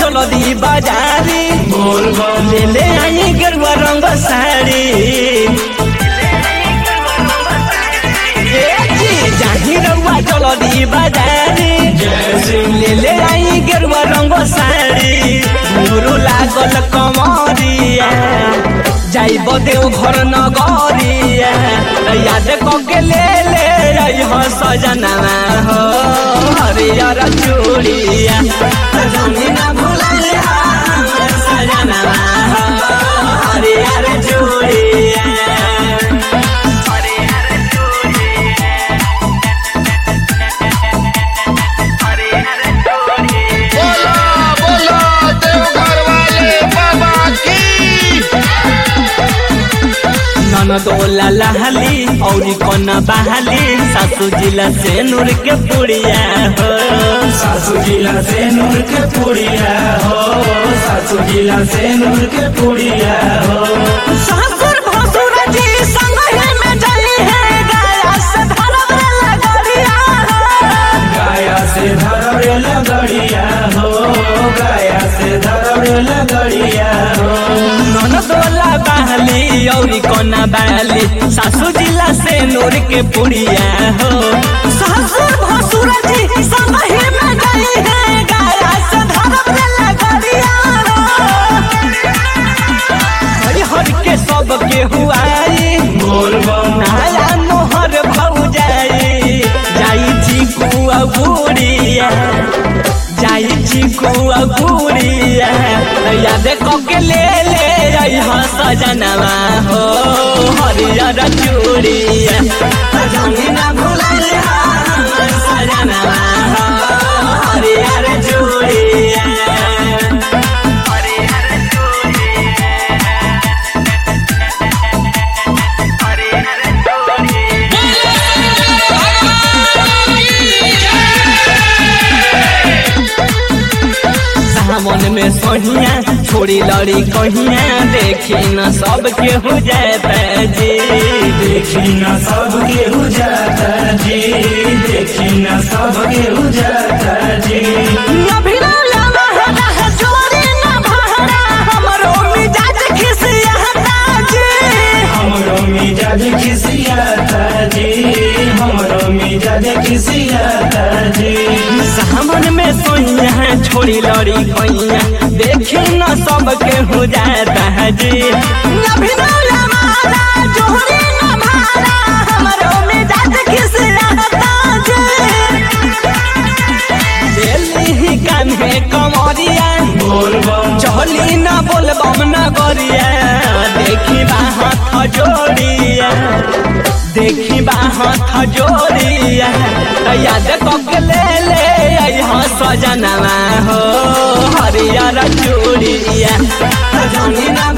जल्दी बाजारी बोल बम ले ले आई गेरुआ रंग साड़ी ए जी, जाही रउआ जल्दी बाजारी जय सिंह ले ले आई गेरुआ रंग साड़ी गुरु लागल कमरिया जाइब देव घर नगरिया याद कके ले ले आई हो सजना हो हरियर चूड़िया रंगी ना भुलाए हमर सजना हो हरियर चूड़िया बोला बोला देवघर वाले बाबा की ननदोला लहली और कोना बहली सासू जिला से नूर के पुड़िया हो सासू जिला से नूर के पुड़िया हो सासू जिला से नूर के पुड़िया हो ससुर भसुर जी संग ही में जली है गाया से धरम लगड़िया गाया से धरवे लगड़िया हो गाया से धरवे लगड़िया हो ननदोला बहली और कोना बहली सासू जिला से नूर के पुड़िया हो ससुर भसुर जी संग ही में जली है गाया से धरम लगड़िया हरि हर के सब के हुआई बोल बम नया मोहर भौ जाई जाई चीकू अगुड़िया जाई चीकू अगुड़िया याद कके ले ले आई हाँ सजनवा हो हरियर चूड़िया रंगी ना भुलाए हमर सजनवा हो हरियर चूड़िया सावन में सोहिया छोड़ी लड़ी कहिया देखी न सब के हो जाता जी देखी न सब के हो जाता जी देखी न सब के हो जाता जी अभिनव लहरा है जोरी न भहरा हमरो मिजाज खिसियाता जी हमरो मिजाज खिसियाता जी हमरो मिजाज खिसियाता जी सावन में सोहिया छोड़ी लड़ी कहिया देखी न सब के हो जाता है जी अभिनव लहरा जोरी न भहरा हमरो मिजाज खिसियाता जी दिल्ली कान्हे कमरिया बोल बम चहली न बोलबम न गरिया देखी बाहत जोड़िया देखी बाहत जोड़िया याद कके ले ले यहाँ सजनवा हो हरियर चूड़िया रंगी न